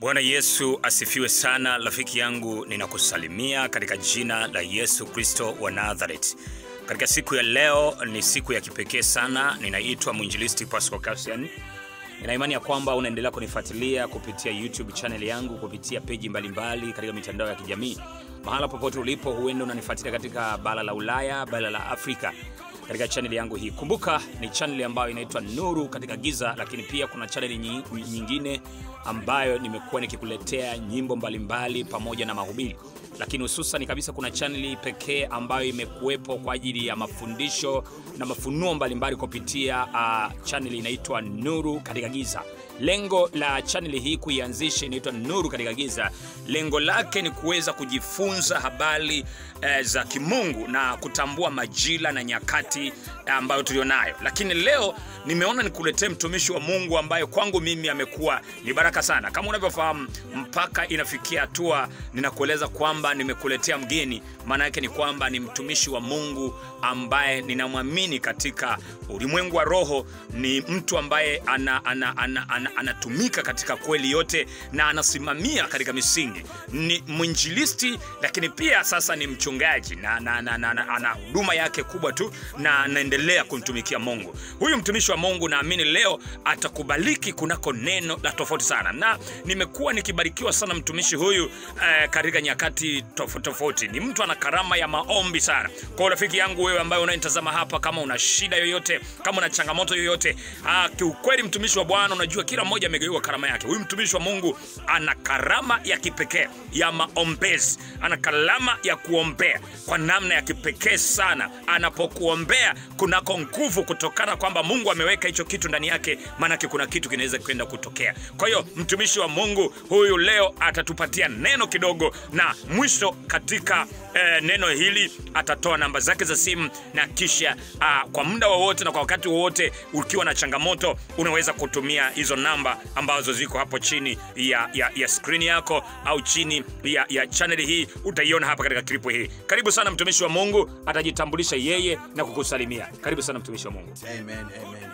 Bwana Yesu asifiwe sana. Rafiki yangu, ninakusalimia katika jina la Yesu Kristo wa Nazareth. Katika siku ya leo ni siku ya kipekee sana. Ninaitwa mwinjilisti Pascal Cassian. Nina imani ya kwamba unaendelea kunifuatilia kupitia YouTube channel yangu, kupitia peji mbalimbali katika mitandao ya kijamii. Mahala popote ulipo, huenda unanifuatilia katika bara la Ulaya, bara la Afrika katika chaneli yangu hii. Kumbuka ni chaneli ambayo inaitwa Nuru katika Giza, lakini pia kuna chaneli nyi- nyingine ambayo nimekuwa nikikuletea nyimbo mbalimbali pamoja na mahubiri, lakini hususan kabisa kuna chaneli pekee ambayo imekuwepo kwa ajili ya mafundisho na mafunuo mbalimbali kupitia uh, chaneli inaitwa Nuru katika Giza. Lengo la chaneli hii kuianzisha inaitwa Nuru katika Giza, lengo lake ni kuweza kujifunza habari eh, za kimungu na kutambua majira na nyakati eh, ambayo tulionayo. Lakini leo nimeona nikuletee mtumishi wa Mungu ambaye kwangu mimi amekuwa ni baraka sana. Kama unavyofahamu, mpaka inafikia hatua ninakueleza kwamba nimekuletea mgeni, maana yake ni kwamba ni mtumishi wa Mungu ambaye ninamwamini katika ulimwengu wa roho. Ni mtu ambaye ana, ana, ana, ana, anatumika katika kweli yote na anasimamia katika misingi. Ni mwinjilisti, lakini pia sasa ni mchungaji na, na, na, na, na ana huduma yake kubwa tu na anaendelea kumtumikia Mungu. Huyu mtumishi wa Mungu naamini leo atakubaliki kunako neno la tofauti sana, na nimekuwa nikibarikiwa sana mtumishi huyu eh, katika nyakati tofauti tofauti. Ni mtu ana karama ya maombi sana. Kwa hiyo rafiki yangu wewe ambaye unanitazama hapa, kama una shida yoyote, kama una changamoto yoyote, ah, kiukweli mtumishi wa Bwana, unajua kila mmoja amegawiwa karama yake. Huyu mtumishi wa Mungu ana karama ya kipekee ya maombezi, ana karama ya kuombea kwa namna ya kipekee sana. Anapokuombea kunako nguvu, kutokana kwamba Mungu ameweka hicho kitu ndani yake, maanake kuna kitu kinaweza kwenda kutokea. Kwa hiyo mtumishi wa Mungu huyu leo atatupatia neno kidogo, na mwisho katika eh, neno hili atatoa namba zake za simu, na kisha ah, kwa muda wowote na kwa wakati wowote ukiwa na changamoto unaweza kutumia hizo namba ambazo ziko hapo chini ya, ya, ya skrini yako au chini ya, ya chaneli hii utaiona hapa katika klipu hii. Karibu sana mtumishi wa Mungu, atajitambulisha yeye na kukusalimia. Karibu sana mtumishi wa Mungu. Amen, amen, amen.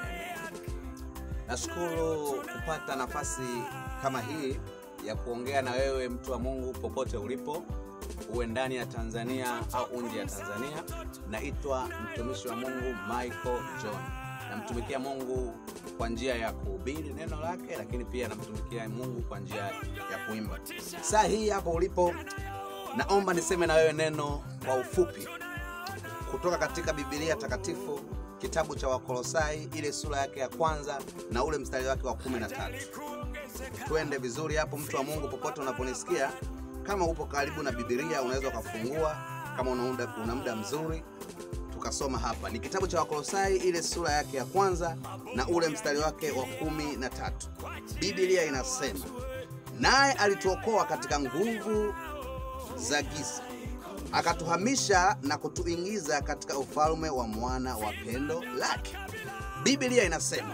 Nashukuru kupata nafasi kama hii ya kuongea na wewe mtu wa Mungu popote ulipo, uwe ndani ya Tanzania au nje ya Tanzania. Naitwa mtumishi wa Mungu Michael John. Namtumikia Mungu kwa njia ya kuhubiri neno lake, lakini pia namtumikia Mungu kwa njia ya kuimba. Saa hii hapo ulipo, naomba niseme na wewe neno kwa ufupi kutoka katika Biblia takatifu kitabu cha Wakolosai ile sura yake ya kwanza na ule mstari wake wa kumi na tatu. Twende vizuri hapo, mtu wa Mungu, popote unaponisikia. Kama upo karibu na Biblia unaweza ukafungua, kama una muda, una muda mzuri tukasoma hapa. Ni kitabu cha Wakolosai ile sura yake ya kwanza na ule mstari wake wa kumi na tatu. Biblia inasema naye alituokoa katika nguvu za giza akatuhamisha na kutuingiza katika ufalme wa mwana wa pendo lake. Biblia inasema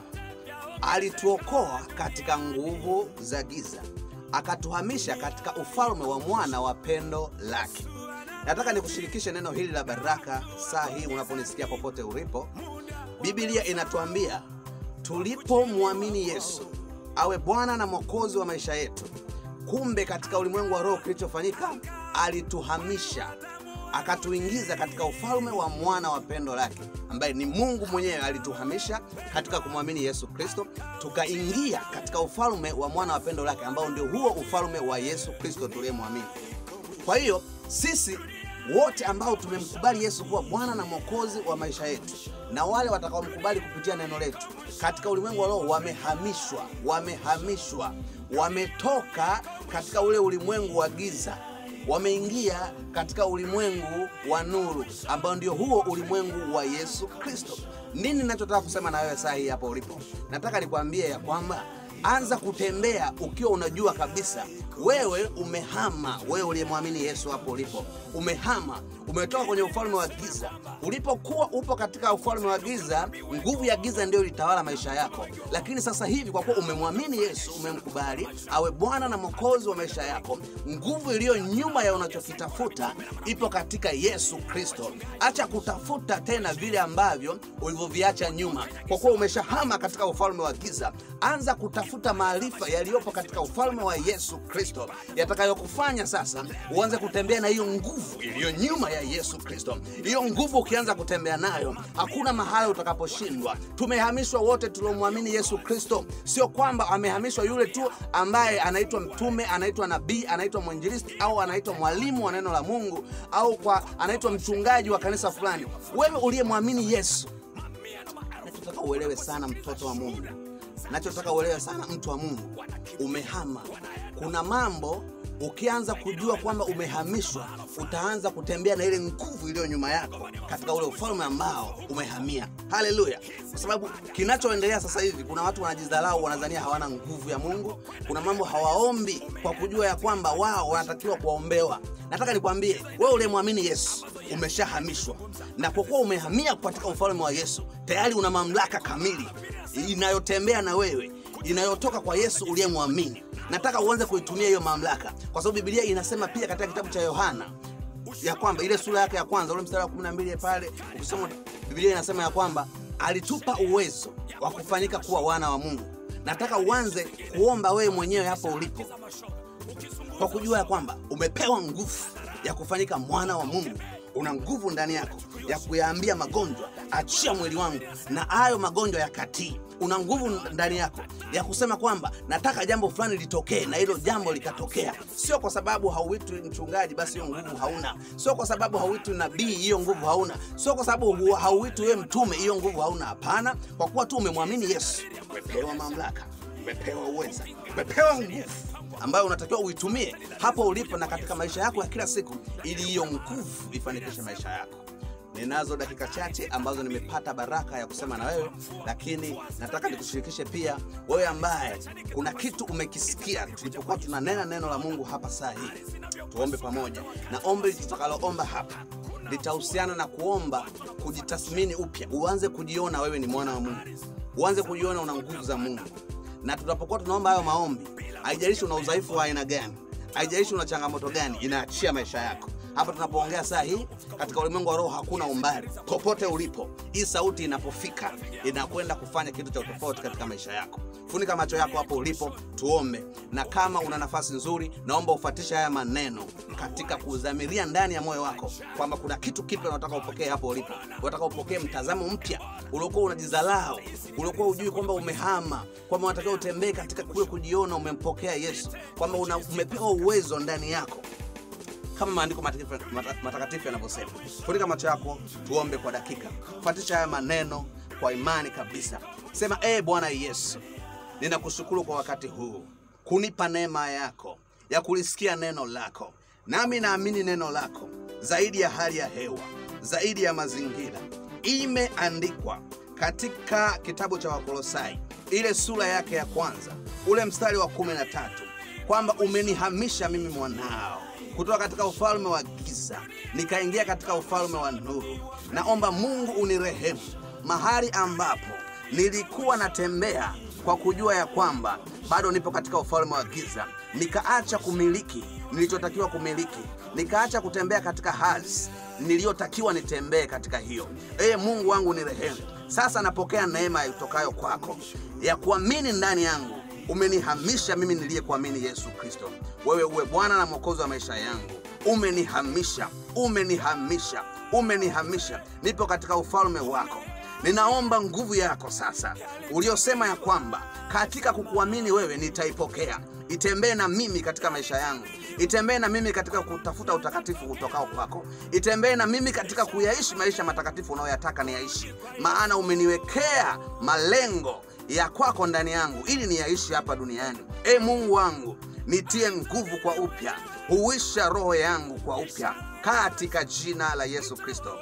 alituokoa katika nguvu za giza, akatuhamisha katika ufalme wa mwana wa pendo lake. Nataka nikushirikishe neno hili la baraka saa hii unaponisikia popote ulipo. Biblia inatuambia tulipomwamini Yesu awe Bwana na Mwokozi wa maisha yetu, kumbe katika ulimwengu wa roho kilichofanyika, alituhamisha akatuingiza katika ufalme wa mwana wa pendo lake, ambaye ni Mungu mwenyewe. Alituhamisha katika kumwamini Yesu Kristo, tukaingia katika ufalme wa mwana wa pendo lake, ambao ndio huo ufalme wa Yesu Kristo tuliyemwamini. Kwa hiyo sisi wote ambao tumemkubali Yesu kuwa Bwana na Mwokozi wa maisha yetu na wale watakaomkubali kupitia neno letu katika ulimwengu wa roho wamehamishwa, wamehamishwa, wametoka katika ule ulimwengu wa giza wameingia katika ulimwengu wa nuru ambao ndio huo ulimwengu wa Yesu Kristo. Nini ninachotaka kusema na wewe saa hii hapo ulipo? Nataka nikwambie ya kwamba anza kutembea ukiwa unajua kabisa wewe umehama. Wewe uliyemwamini Yesu hapo ulipo umehama, umetoka kwenye ufalme wa giza. Ulipokuwa upo katika ufalme wa giza, nguvu ya giza ndio ilitawala maisha yako, lakini sasa hivi kwa kuwa umemwamini Yesu, umemkubali awe Bwana na Mwokozi wa maisha yako, nguvu iliyo nyuma ya unachokitafuta ipo katika Yesu Kristo. Acha kutafuta tena vile ambavyo ulivyoviacha nyuma, kwa kuwa umeshahama katika ufalme wa giza. Anza kutafuta kutafuta maarifa yaliyopo katika ufalme wa Yesu Kristo yatakayokufanya sasa uanze kutembea na hiyo nguvu iliyo nyuma ya Yesu Kristo. Hiyo nguvu ukianza kutembea nayo, hakuna mahali utakaposhindwa. Tumehamishwa wote tuliomwamini Yesu Kristo, sio kwamba amehamishwa yule tu ambaye anaitwa mtume, anaitwa nabii, anaitwa mwinjilisti au anaitwa mwalimu wa neno la Mungu au kwa anaitwa mchungaji wa kanisa fulani. Wewe uliyemwamini Yesu, nachotaka uelewe sana, mtoto wa Mungu, nachotaka uelewe sana, mtu wa Mungu, umehama. Kuna mambo ukianza kujua kwamba umehamishwa, utaanza kutembea na ile nguvu iliyo nyuma yako katika ule ufalme ambao umehamia. Haleluya! Kwa sababu kinachoendelea sasa hivi, kuna watu wanajidharau, wanadhania hawana nguvu ya Mungu. Kuna mambo hawaombi kwa kujua ya kwamba wao wanatakiwa kuwaombewa. Nataka nikwambie wewe uliyemwamini Yesu umeshahamishwa, na kwa kuwa umehamia katika ufalme wa Yesu, tayari una mamlaka kamili inayotembea na wewe, inayotoka kwa Yesu uliyemwamini. Nataka uanze kuitumia hiyo mamlaka, kwa sababu Biblia inasema pia katika kitabu cha Yohana ya kwamba ile sura yake ya kwanza ule mstari wa 12 pale, ukisoma Biblia inasema ya kwamba alitupa uwezo wa kufanyika kuwa wana wa Mungu. Nataka uanze kuomba wewe mwenyewe hapo ulipo kwa kujua ya kwamba umepewa nguvu ya kufanyika mwana wa Mungu. Una nguvu ndani yako ya kuyaambia magonjwa, achia mwili wangu, na hayo magonjwa yakatii. Una nguvu ndani yako ya kusema kwamba nataka jambo fulani litokee, na hilo jambo likatokea. Sio kwa sababu hauitwi mchungaji, basi hiyo nguvu hauna. Sio kwa sababu hauitwi nabii, hiyo nguvu hauna. Sio kwa sababu hauitwi wewe mtume, hiyo nguvu hauna. Hapana, kwa kuwa tu umemwamini Yesu, umepewa mamlaka, umepewa uweza, umepewa nguvu ambayo unatakiwa uitumie hapo ulipo na katika maisha yako ya kila siku, ili hiyo nguvu ifanikishe maisha yako. Ninazo dakika chache ambazo nimepata baraka ya kusema na wewe, lakini nataka nikushirikishe pia wewe ambaye kuna kitu umekisikia tulipokuwa tunanena neno la Mungu hapa saa hii. Tuombe pamoja, na ombi tutakaloomba hapa litahusiana na kuomba kujitathmini upya, uanze kujiona wewe ni mwana wa Mungu, uanze kujiona una nguvu za Mungu. Na tunapokuwa tunaomba hayo maombi, haijalishi una udhaifu wa aina gani, haijalishi una changamoto gani, inaachia maisha yako. Hapa tunapoongea saa hii katika ulimwengu wa roho, hakuna umbali. Popote ulipo, hii sauti inapofika inakwenda kufanya kitu cha tofauti katika maisha yako. Funika macho yako hapo ulipo, tuombe. Na kama una nafasi nzuri, naomba ufuatishe haya maneno katika kudhamiria ndani ya moyo wako kwamba kuna kitu kipya unataka upokee hapo ulipo. Unataka upokee mtazamo mpya uliokuwa unajidharau, uliokuwa ujui kwamba umehama, kwamba unatakiwa utembee katika kule kujiona umempokea Yesu, kwamba una, umepewa uwezo ndani yako kama maandiko matakatifu matakatifu yanavyosema. Funika macho yako, tuombe kwa dakika. Fuatisha haya maneno kwa imani kabisa. Sema, ee Bwana Yesu, ninakushukuru kwa wakati huu kunipa neema yako ya kulisikia neno lako, nami naamini neno lako zaidi ya hali ya hewa, zaidi ya mazingira. Imeandikwa katika kitabu cha Wakolosai ile sura yake ya kwanza ule mstari wa kumi na tatu kwamba umenihamisha mimi mwanao kutoka katika ufalme wa giza nikaingia katika ufalme wa nuru. Naomba Mungu unirehemu mahali ambapo nilikuwa natembea kwa kujua ya kwamba bado nipo katika ufalme wa giza, nikaacha kumiliki nilichotakiwa kumiliki, nikaacha kutembea katika hali niliyotakiwa nitembee katika hiyo. Ee Mungu wangu nirehemu. Sasa napokea neema itokayo kwako ya kuamini ndani yangu umenihamisha mimi niliyekuamini Yesu Kristo. Wewe uwe Bwana na Mwokozi wa maisha yangu. Umenihamisha, umenihamisha, umenihamisha. Nipo katika ufalme wako. Ninaomba nguvu yako sasa, uliosema ya kwamba katika kukuamini wewe nitaipokea. Itembee na mimi katika maisha yangu, itembee na mimi katika kutafuta utakatifu utokao kwako, itembee na mimi katika kuyaishi maisha matakatifu unayoyataka niyaishi, maana umeniwekea malengo ya kwako ndani yangu ili niyaishi hapa duniani. E Mungu wangu, nitie nguvu kwa upya, huisha roho yangu kwa upya, katika jina la Yesu Kristo,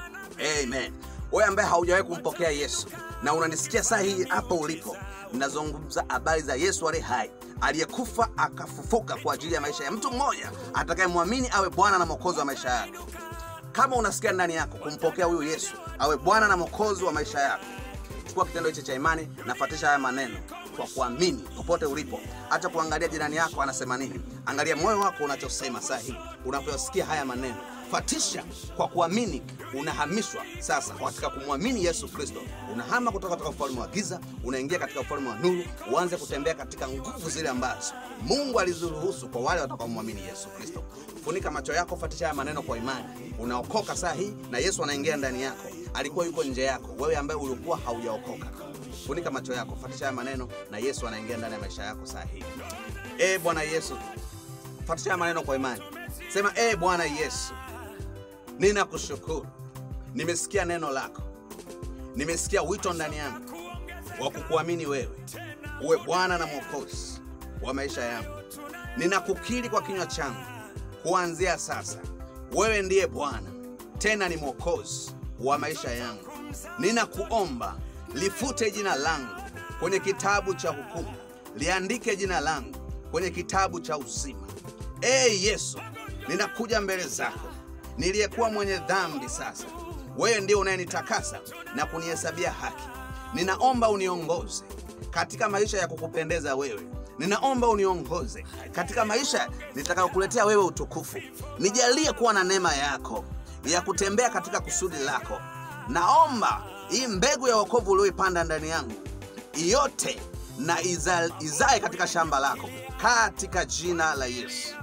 amen. Wewe ambaye haujawahi kumpokea Yesu na unanisikia saa hii hapo ulipo, ninazungumza habari za Yesu aliye hai, aliyekufa akafufuka kwa ajili ya maisha ya mtu mmoja atakayemwamini awe Bwana na Mwokozi wa maisha yake. Kama unasikia ndani yako kumpokea huyu Yesu awe Bwana na Mwokozi wa maisha yako, chukua kitendo hichi cha imani, nafuatisha haya maneno kwa kuamini popote ulipo. Acha kuangalia jirani yako anasema nini, angalia moyo wako unachosema saa hii unapoyasikia haya maneno. fatisha kwa kuamini unahamishwa sasa katika kumwamini yesu kristo unahama kutoka katika ufalme wa giza unaingia katika ufalme wa nuru uanze kutembea katika nguvu zile ambazo mungu aliziruhusu kwa wale watakaomwamini yesu kristo funika macho yako fatisha haya maneno kwa imani unaokoka saa hii na yesu anaingia ndani yako alikuwa yuko nje yako wewe ambaye ulikuwa haujaokoka funika macho yako fatisha haya maneno na yesu anaingia ndani ya maisha yako saa hii e bwana yesu fatisha haya maneno kwa imani sema e bwana yesu ninakushukuru nimesikia neno lako nimesikia wito ndani yangu wa kukuamini wewe uwe bwana na mwokozi wa maisha yangu ninakukiri kwa kinywa changu kuanzia sasa wewe ndiye bwana tena ni mwokozi wa maisha yangu ninakuomba lifute jina langu kwenye kitabu cha hukumu liandike jina langu kwenye kitabu cha uzima ee yesu ninakuja mbele zako niliyekuwa mwenye dhambi sasa wewe ndio unayenitakasa na kunihesabia haki ninaomba uniongoze katika maisha ya kukupendeza wewe ninaomba uniongoze katika maisha nitakayokuletea wewe utukufu nijalie kuwa na neema yako ya kutembea katika kusudi lako naomba hii mbegu ya wokovu ulioipanda ndani yangu yote na iza, izae katika shamba lako katika jina la yesu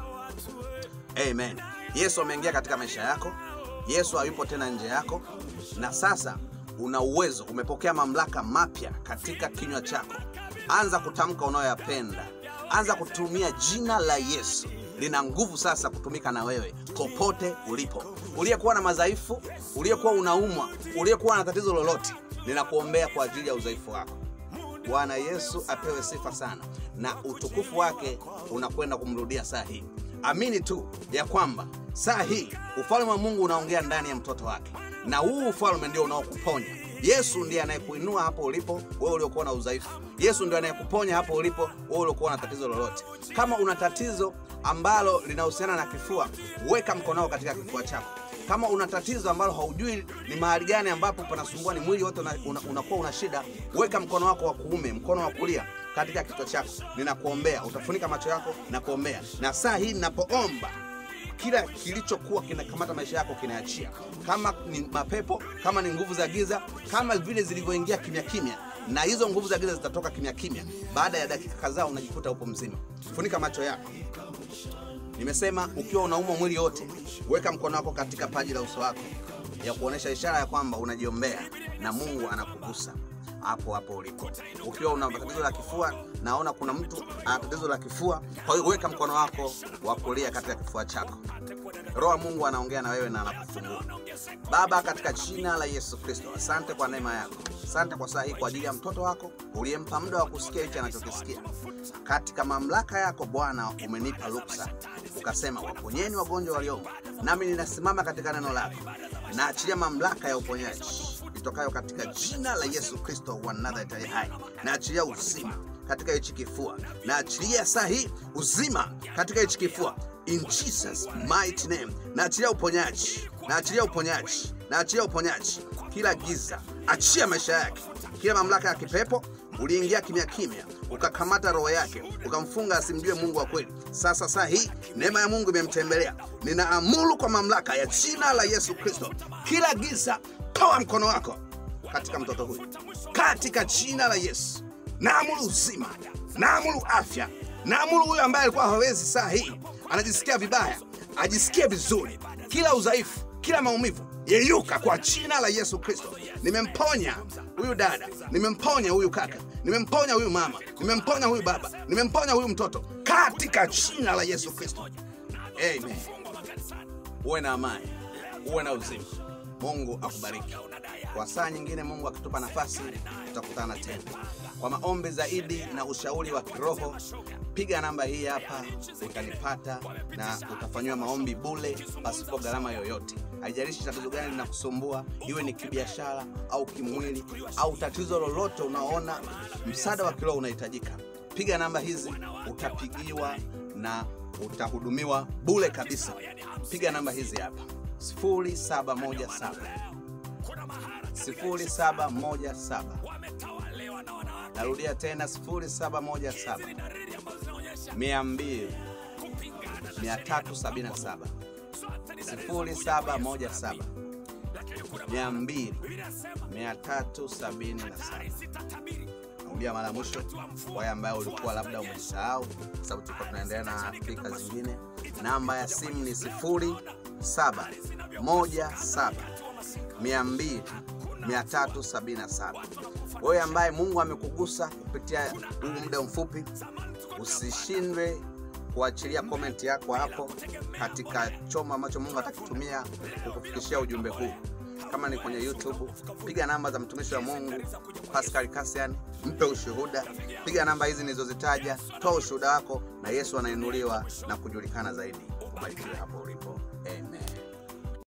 amen yesu ameingia katika maisha yako yesu hayupo tena nje yako na sasa una uwezo umepokea mamlaka mapya katika kinywa chako anza kutamka unayoyapenda anza kutumia jina la yesu lina nguvu sasa kutumika na wewe popote ulipo uliyekuwa na madhaifu uliyekuwa unaumwa uliyekuwa na tatizo lolote ninakuombea kwa ajili ya udhaifu wako bwana yesu apewe sifa sana na utukufu wake unakwenda kumrudia saa hii amini tu ya kwamba saa hii ufalme wa mungu unaongea ndani ya mtoto wake na huu ufalme ndio unaokuponya yesu ndiye anayekuinua hapo ulipo wewe uliokuwa na udhaifu yesu ndio anayekuponya hapo ulipo wewe uliokuwa na tatizo lolote kama una tatizo ambalo linahusiana na kifua weka mkono wako katika kifua chako kama una tatizo ambalo haujui ni mahali gani ambapo panasumbua ni mwili wote unakuwa una, una, una shida weka mkono wako wa kuume mkono wa kulia katika kichwa chako ninakuombea utafunika macho yako na kuombea na saa hii ninapoomba kila kilichokuwa kinakamata maisha yako kinaachia kama ni mapepo kama ni nguvu za giza kama vile zilivyoingia kimya kimya na hizo nguvu za giza zitatoka kimya kimya baada ya dakika kadhaa unajikuta upo mzima funika macho yako nimesema ukiwa unaumwa mwili wote weka mkono wako katika paji la uso wako ya kuonyesha ishara ya kwamba unajiombea na mungu anakugusa hapo hapo ulipo ukiwa una tatizo la kifua naona kuna mtu ana tatizo la kifua kwa hiyo weka mkono wako wa kulia katika kifua chako roho wa mungu anaongea na wewe na anakufungua baba katika jina la yesu kristo asante kwa neema yako asante kwa saa hii kwa ajili ya mtoto wako uliyempa muda wa kusikia hichi anachokisikia katika mamlaka yako bwana umenipa ruksa ukasema waponyeni wagonjwa waliomo nami ninasimama katika neno lako naachilia mamlaka ya uponyaji itokayo katika jina la yesu kristo wa nazareti aliye hai naachilia uzima katika hichi kifua naachilia saa hii uzima katika hichi kifua in jesus mighty name naachilia uponyaji naachilia uponyaji naachilia uponyaji kila giza achia maisha yake kila mamlaka ya kipepo uliingia kimya kimya ukakamata roho yake ukamfunga asimjue mungu wa kweli sasa saa hii neema ya mungu imemtembelea ninaamuru kwa mamlaka ya jina la yesu kristo kila giza toa mkono wako katika mtoto huyu katika jina la yesu naamuru uzima naamuru afya naamuru huyu ambaye alikuwa hawezi saa hii anajisikia vibaya ajisikie vizuri kila udhaifu kila maumivu yeyuka kwa jina la yesu kristo nimemponya huyu dada nimemponya huyu kaka nimemponya huyu mama nimemponya huyu baba nimemponya huyu mtoto katika jina la yesu kristo amen uwe na amani uwe na uzima mungu akubariki kwa saa nyingine mungu akitupa nafasi tutakutana tena kwa maombi zaidi na ushauri wa kiroho piga namba hii hapa utanipata na utafanyiwa maombi bule pasipo gharama yoyote haijalishi tatizo gani linakusumbua iwe ni kibiashara au kimwili au tatizo lolote unaoona msaada wa kiroho unahitajika piga namba hizi utapigiwa na utahudumiwa bule kabisa piga namba hizi hapa 0717 0717 narudia tena 0717 200 377 0717 200 377 narudia mara mwisho kwa wale ambayo ulikuwa labda umesahau sababu tulikuwa tunaendelea na afrika zingine namba ya simu ni 0717 200 377 wewe ambaye mungu amekugusa kupitia huu muda mfupi usishindwe kuachilia komenti yako hapo katika chombo ambacho mungu atakitumia kukufikishia ujumbe huu kama ni kwenye youtube piga namba za mtumishi wa mungu pascal kasian mpe ushuhuda piga namba hizi nilizozitaja toa ushuhuda wako na yesu anainuliwa na kujulikana zaidi ubarikiwe hapo ulipo